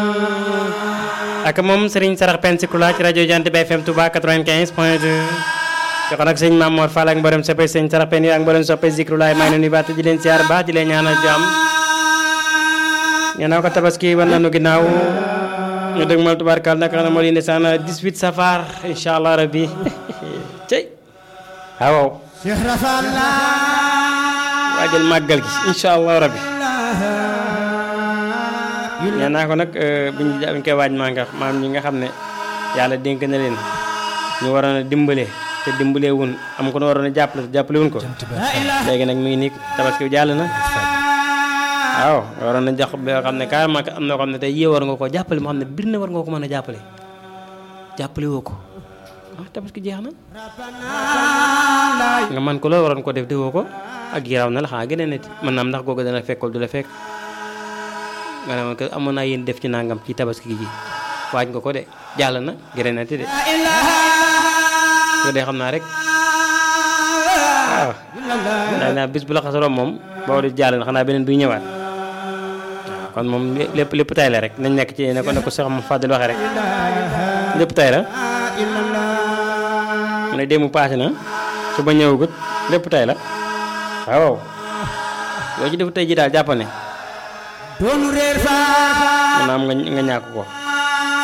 ak moom Serigne Sarax Pensikula ci rajo Jant bi FM Touba 95 point 2 jox nag sëñ Mamour Fall ak mboolem soppe sëñ Sarax Pen yi ak mboolem soppe Zikrulaay maa ngi leen di baat di leen siyaar baax di leen ñaanal jàmm ñaanal ko tabaski wan nañu ginnaaw ñu dëgg mal tubaarkal nag xam ne moo di ndeysaan 18 safar incha allah rabbi cey waaw waajal màggal gi incha allah rabbi nee naa ko nag biñ biñ koy waaj maa nga maam ñi nga xam ne yàlla dénk na leen ñu waroon a dimbale te dimbale wun am ko nu waroon a jàppale te jàppale wun ko léegi nag mi ngi nii tabaski bi jàll na waaw waroon na jox bi nga xam ne carrément am na ko xam ne tey yée war nga ko jàppale moo xam ne bir na war nga ko mën a jàppale jàppale woo ko ah tabaski jeex na nga man ko loolu waroon ko def defoo ko ak yaraw na la xanaa gën a neti mën naa am ndax googu dana fekkul du la fekk nga ne ma ko amoon naa yéen def ci nangam ci tabaski gi waaj nga ko de jàll na gën a neti de ko dee xam naa rek waaw daa naa bis bu la xasaroom moom boo di jàll na xanaa beneen buy ñëwaat kon moom lépp lépp tay la rek nañ nekk ci ne ko ne ko Cheikh Mouhamed Fadel waxee rek lépp tay la mu ne démb paase na su ba ñëwagut lépp tay la waaw yoo ci def tey ji daal jàpp ne doonu réer fa maanaam nga nga ñàkk ko